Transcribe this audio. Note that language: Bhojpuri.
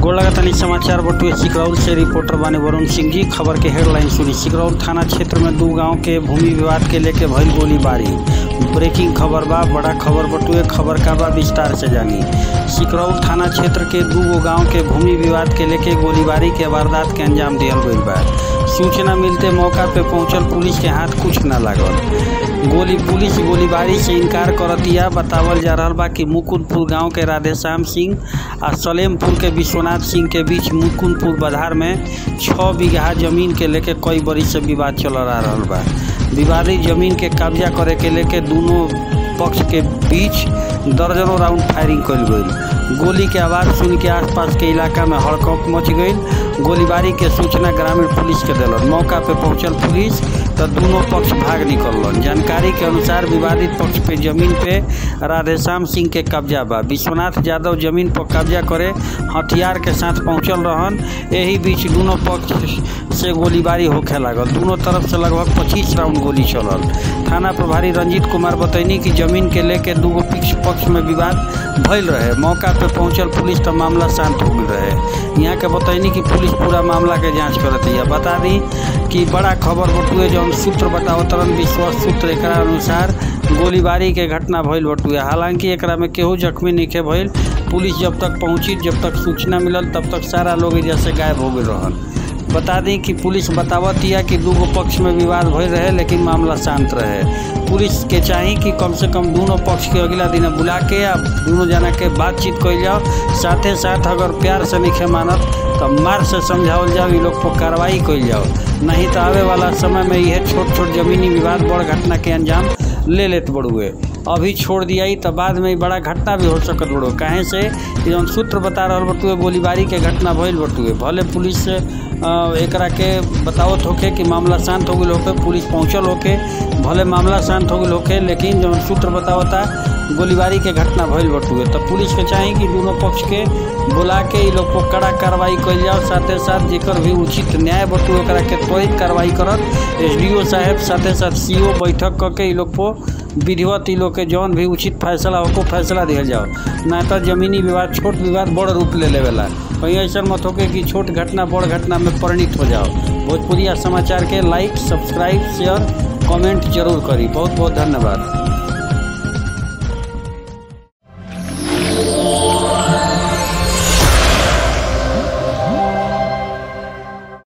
गोलागतनी समाचार बटुए सिकरौल से रिपोर्टर बानी वरुण सिंह जी खबर के हेडलाइन सुनी सिकरौल थाना क्षेत्र में दू गांव के भूमि विवाद के लेके भइल गोलीबारी ब्रेकिंग खबर बा बड़ा खबर बटुए खबर का बा विस्तार से जानी सिकरौल थाना क्षेत्र के दू गो गांव के भूमि विवाद के लेके गोलीबारी के वारदात के अंजाम दिहल गइल बा सूचना मिलते मौका पे पहुंचल पुलिस के हाथ कुछ न लागल गोली पुलिस गोलीबारी से इनकार करतिया बतावल जा रहल बा कि मुकुंदपुर गांव के राधेश्याम सिंह आ सलेमपुर के विश्वनाथ सिंह के बीच मुकुंदपुर बाधार में छः बीघा जमीन के लेके कई बरिस से विवाद चल आ रहल बा विवादित जमीन के कब्जा करे के लेके दोनों पक्ष के बीच दर्जनों राउंड फायरिंग कल गई गोली के आवाज़ सुन के आसपास के इलाका में हड़कंप मच गई गोलीबारी के सूचना ग्रामीण पुलिस के दिलन मौका पे पहुंचल पुलिस तो दोनों पक्ष भाग निकलन जानकारी के अनुसार विवादित पक्ष पे जमीन पे राधेश्याम सिंह के कब्जा बा विश्वनाथ यादव जमीन पर कब्जा करे हथियार के साथ पहुंचल रहन यही बीच दोनों पक्ष से गोलीबारी होखे लागल दोनों तरफ से लगभग पच्चीस राउंड गोली चलल थाना प्रभारी रंजीत कुमार बतैनी कि जमीन के लेके दूगो पक्ष पक्ष में विवाद भइल रहे मौका पे पहुंचल पुलिस तो मामला शांत हो गई रहे यहाँ के बतैनी कि पुलिस पूरा मामला के जांच करत है बता दी कि बड़ा खबर बटुए जौन सूत्र बताओ तरन विश्वास सूत्र एक अनुसार गोलीबारी के घटना भइल बटुए हालांकि एकरा में केहू जख्मी नहीं भइल पुलिस जब तक पहुंची जब तक सूचना मिलल तब तक सारा लोग एजा से गायब हो गए रहन बता दी कि पुलिस बतावत या कि दूगो पक्ष में विवाद भइल रहे लेकिन मामला शांत रहे पुलिस के चाही कि कम से कम दोनों पक्ष के अगला दिन बुला के या दोनों जना के बातचीत कइल जाओ साथे साथ अगर प्यार से नहीं मानत तो मार से समझावल जाओ ये लोग पर कार्रवाई कइल जाओ नहीं तो आवे वाला समय में यह छोट छोट जमीनी विवाद बड़ घटना के अंजाम ले लेत बड़ुए अभी छोड़ दिया तो बाद में बड़ा घटना भी हो सकत बड़ो काहे से जौन सूत्र बता रहा बटुए गोलीबारी के घटना भइल बटुए भले पुलिस से एकरा के बतावत होके कि मामला शांत हो गई होके पुलिस पहुंचल होके भले मामला शांत हो गई होके लेकिन जौन सूत्र बतावता गोलीबारी के घटना भइल बटुए तो पुलिस के चाही कि दोनों पक्ष के बुला के इ लोग पर कड़ा कार्रवाई कइल जाओ साथे साथ जेकर भी उचित न्याय बटुए ओकरा के त्वरित कार्रवाई करत एसडीओ साहेब साथे साथ सीओ बैठक करके इ लोग पर विधिवत इ लोग के जौन भी उचित फैसला हो फैसला दिया जाओ ना तो जमीनी विवाद छोट विवाद बड़ रूप ले लेवेला कहीं ऐसा मत होके कि छोट घटना बड़ घटना में परिणित हो जाओ भोजपुरिया समाचार के लाइक सब्सक्राइब शेयर कमेंट जरूर करी बहुत बहुत धन्यवाद